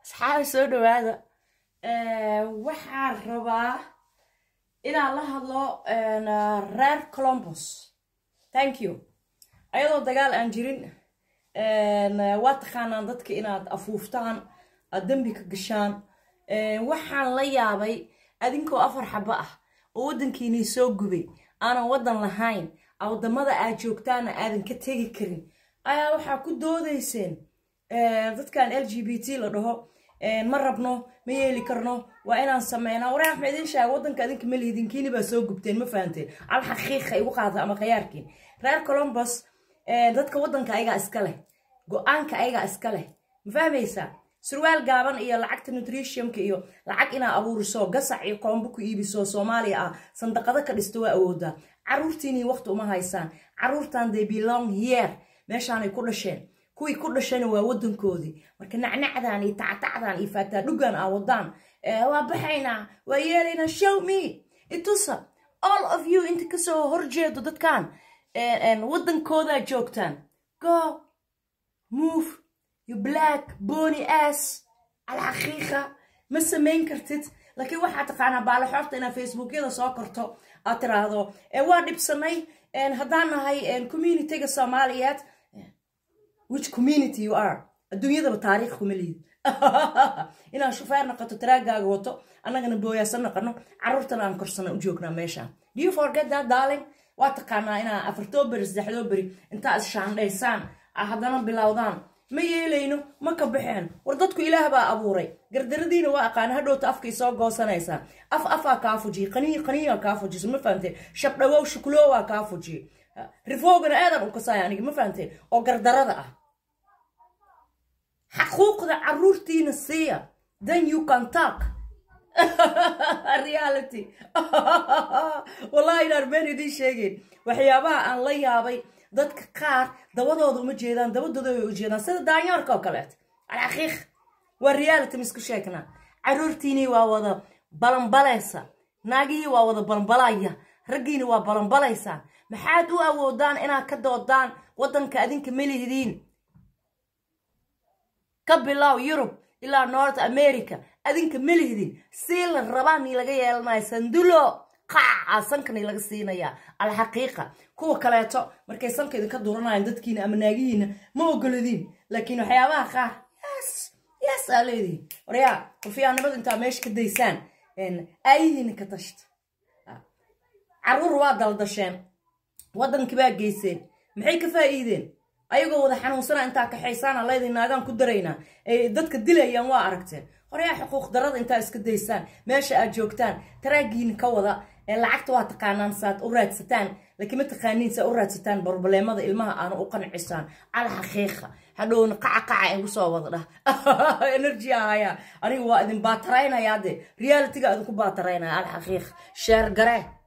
asxaabi soo dhawaada waxaan rabaa inaan la hadlo reer colombos thank you ayadoo dagaal aan jirin waa taqaanaan dadka inaad afuuftaan aad dembi ka gashaan waxaan la yaabay adinkoo afar xabo ah oo waddankiinii soo gubay aanan waddan lahayn waddamada aad joogtaana aadan ka tegi karin ayaa waxaa ku doodayseen dadkan l g b t la dhaho ma rabno ma yeeli karno waa inaan sameynaa waraax ma idin sheega waddanka adinka ma lihidinkiini baa soo gubteen ma fahanteen al xaqiiqa igu qaata ama khayaarkiin reer colombus dadka waddanka ayagaa iska leh go-aanka ayagaa iska leh ma fahmaysaa surwaal gaaban iyo lacagta nutritiumka iyo lacag inaa abuuriso gasac iyo koombo ku iibiso soomaaliya ah sandaqado ka dhisto waa awoodaa caruurtiinii waqti uma haysaan caruurtan they belong here meeshaanay ku dhasheen kuwii ku dhashayna waa waddankoodii marka nacnacdan iyo tactacdan iyo faataadhugan aa wadaan waa baxaynaa waa yeelaynaa show me itusa all of you inta kasoo horjeedo dadkan waddankoodaa joogtaan go move you black bony ass alxaqiiqa ma samayn kartid laakiin waxaa taqaanaa baalaxoorta inaad facebookyada soo korto aad tiraahdo waa dhibsanay haddaan nahay communityga soomaaliyeed which community you are adduunyadaba taariikh kuma liid inaan shufeer noqoto taraagaaga wato annagana booyaasan noqono carruurtana aan korsana u joognaa meeshaan do you forget that darling waa taqaanaa inaa afartoo beri saddexdoo beri intaa is shaandhaysaan haddana bilowdaan ma yeelayno ma ka baxeen war dadku ilaah baa abuuray gardaradiina waa aqaana hadhowta afkay soo goosanaysaa af afaa kaa fujiye qaniyi qaniyaa kaa fujiso ma fahamteen shabdhawow shukuloowaa kaa fujiye rifoogana aadan u kasaaya aniga ma fahamteen oo gardarada ah xaquuqda caruurtiina siiya then you can talk reality wallahi inaan been idiin sheegeen waxyaabaha aan la yaabay dadka qaar dabadooda uma jeedaan dabadooda way u jeedaan sida daanyoorka oo kaleet alxaqiiq waa reality misku sheegnaa caruurtiinii waa wada balanbalaysa naagihii waa wada balanbalaya raggiini waa balanbalaysaa maxaad u awoodaan inaad ka doodaan waddanka adinka melihidiin ka bilow yurub ilaa north america adinka melihdin sii la rabaani laga yeelanayo sandulo qaaca sankani laga siinayaa alxaqiiqa kuwa kaleeto markay sanka idinka duranayaan dadkiina ama naagihiina ma ogoladiin laakiin waxyaabaha qaar yes yes aa leedihin waryaa rufiyaanimadu intaa meesha ka daysaan aayihiina ka tashta caruur waa daldasheen waddankii baa geyseen maxay ka faa'iideen ayagoo wada xanuunsana intaa kaxaysaana leedii naagaan ku daraynaa ay dadka dilayaan waa aragteen horyaa xuquuq darada intaa iska daysaan meesha aad joogtaan taraagiina ka wada lacagta waa taqaanaan saad u raadsataan laakiin ma taqaaniin saa u raadsataan barobaleemada ilmaha aana u qancisaan al xaqiiqa hadhowna qaca qaca igu soo wada dhah energy ahaya aniga waa idin baataraynayaa de realityga idinku baataraynaya al xaqiiq sheer garee